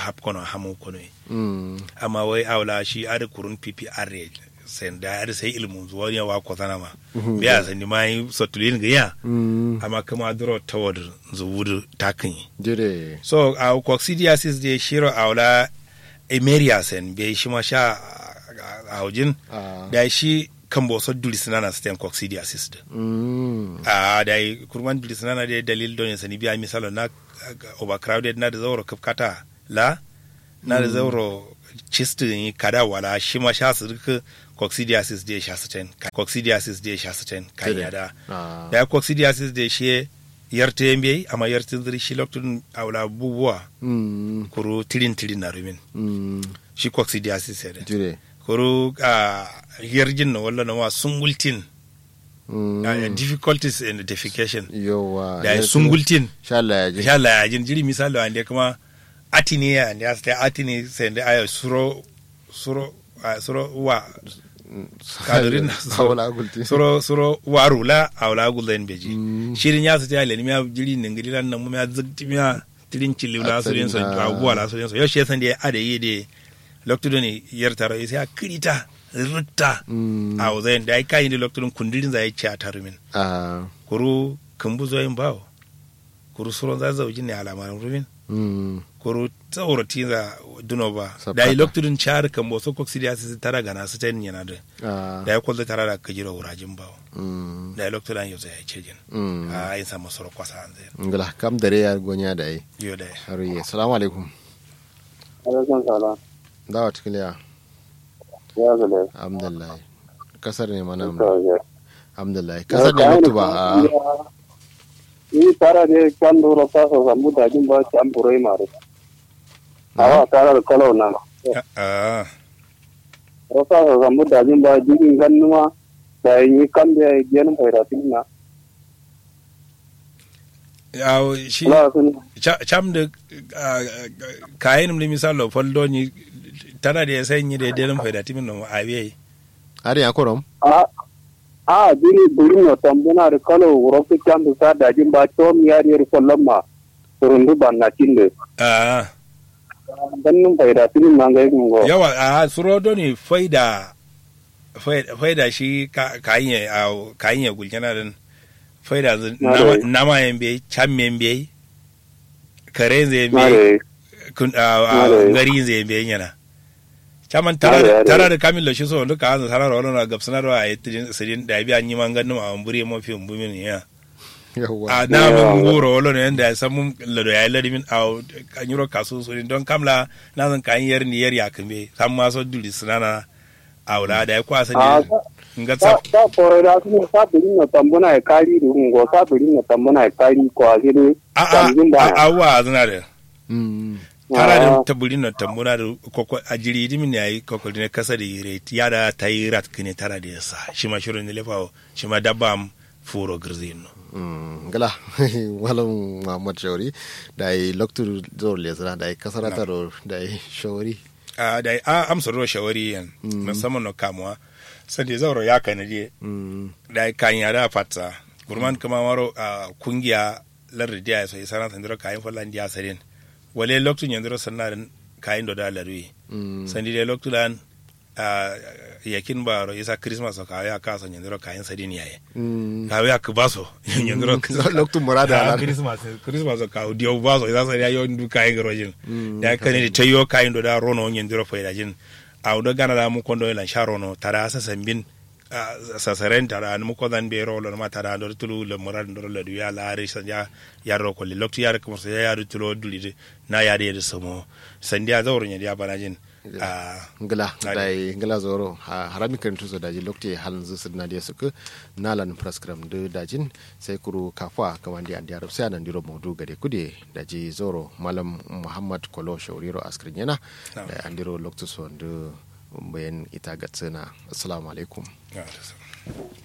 hap kono hamu kono mm amma wai awla shi ada kurun ppr sen da ada sai ilmun zuwa ne wa ko sana ma biya san ni mai sotulin ga ya mm amma kuma duro tawad zuwudu takin dire so a coccidiasis de shiro awla emeria sen be shi ma sha a hujin ah da shi kan bo so duli sinana stem coccidiasis da mm a da yi kurman duli sinana da dalil don ya sani biya misalo na uh, overcrowded na da zauro kafkata la na da zauro chistin kada wala shi ma sha su duka coccidiasis da ya sha su ten coccidiasis da ya sha su ten kan Tede. ya da ah da coccidiasis da shi yarte yambe amma yartin ziri shi loktun awla bubuwa mm kuru tilin tilin na rumin mm shi coccidiasis ya da dire kuru a yarjin na wala na wa sungultin mm uh, difficulties in defecation yowa da sungultin sha Allah ya ji insha Allah ya jin jiri misali wanda kuma atini ya ne asta atini sai da ayo suro suro ah, suro wa kadurin hawala gulti suro suro waru la awla gulen beji Mm. shirin ya su ta le mi ya jiri ne ngiri lan nan mu ya zikti mi ya tirin chili la su yin so Atsarin, ah. abuwa la su yin so yo shesan da ada yi de lokto ne yar taro sai ya kirita rutta mm a wazayin da ai kai ne lokto kundirin zai ci a tarumin ah kuru kumbu zoyin bawo kuru suron za zauji ne alamarin rumin mm kuru tsawar tiza duno ba Sabkata. da yi lokacin char kan boso koksidiya su tara gana su ten yana da ah da ya kwallo tara da kajira wurajin bawo mm da ya lokacin an yau zai ce jin mm a yin samu soro kwasa an zai ngala kam dare ya gonya da ai yau da har yi assalamu alaikum alaikum salam dawa tikliya ya zale alhamdulillah kasar ne mana ya alhamdulillah kasar ne mutu ba a ni tara de kan duro ka so sambu da jin ba can burai mare awa tara da kalau na a rosa so sambu da jin ba jin gannuma da yi kan da gen faira tinna ya shi la sun cha- cham da ah, kayan da misalo faldo ni tana da ya sanyi da ya faida timin no a biyayi har ya korom a a biri biri no tambuna da kalau rosa can da sa da jin ba to mi yari yari kollon ma surundu ban na tinde a gannun faira tinna ga yin go yawa a surodo ne faida faida faida shi ka- kayan ya a kayan ya gulkana din faida zu- Na nama- dai. nama yan bai can men bai kare zai bai mare kun a Na dai. gari zai bai yana caman Na dai, na tara dai. tara da kamil shi so duka an sarar wala na gabsanar wa ayi tidin sidin da biya ni man ganin a buri mafi umbumin ya yawa a na mun goro wala ne yanda ya san mun lado ya ladi min a kan yuro kasu so don kamla na zan kan yar ni yar ya kambe san ma so duli sunana a wala da ya kwasa a ne nga sa tsaf sa kore da su sa biri no tambuna e kari du ngo sa biri no tambuna e kari ko agiri a a tambin a da a wa zana da mm tara da Ah. tabulin na tambuna da koko a jiri dimin ya yi koko ne kasa da yire ya da ta yi rat kine tara da yasa shi ma shirin ne lefa shi ma dabba am furo girzin no mm ngala walan muhammad shawari da yi loktu zor le zara da yi kasara taro da yi shawari a da a amsa ro shawari yan musamman no kamuwa sadi zauro ya kana je mm da kan ya da fatta gurman kama maro a kungiya lardi dia so isana sandiro kayan fallan dia sarin wale loktu nyandiro sannarin kayan do da larwi mm sandi de loktu dan a yakin baro isa christmas ka ya ka so nyandiro kayan sarin yaye mm ka ya ku baso nyandiro loktu murada Ah, ala christmas christmas ka dio baso isa sarin ya yo ndu kayan garojin Mm, da kan ni tayo kayan do da rono nyandiro faida jin a do gana da mu kondo lan sharono tara sa sambin sasaren tara mu ko dan be rolo ma tara do tulu le moral do le ya la ari sa ya ya ro ko le lokti ya ko so ya ru tulo duli na ya de samo sandiya zawro nya ya banajin a ngala Nade. da yi ngala zoro ha harami kan tuso daji lokti halin zu sidna dia suku nalan prescribe de dajin sai kuru kafwa kamandi andi arab sai anan diro modu gade kude daji zoro malam muhammad kolo shauriro askrin yana Na'am. da andiro lokti so ndu bayan ita gatsina assalamu alaikum ya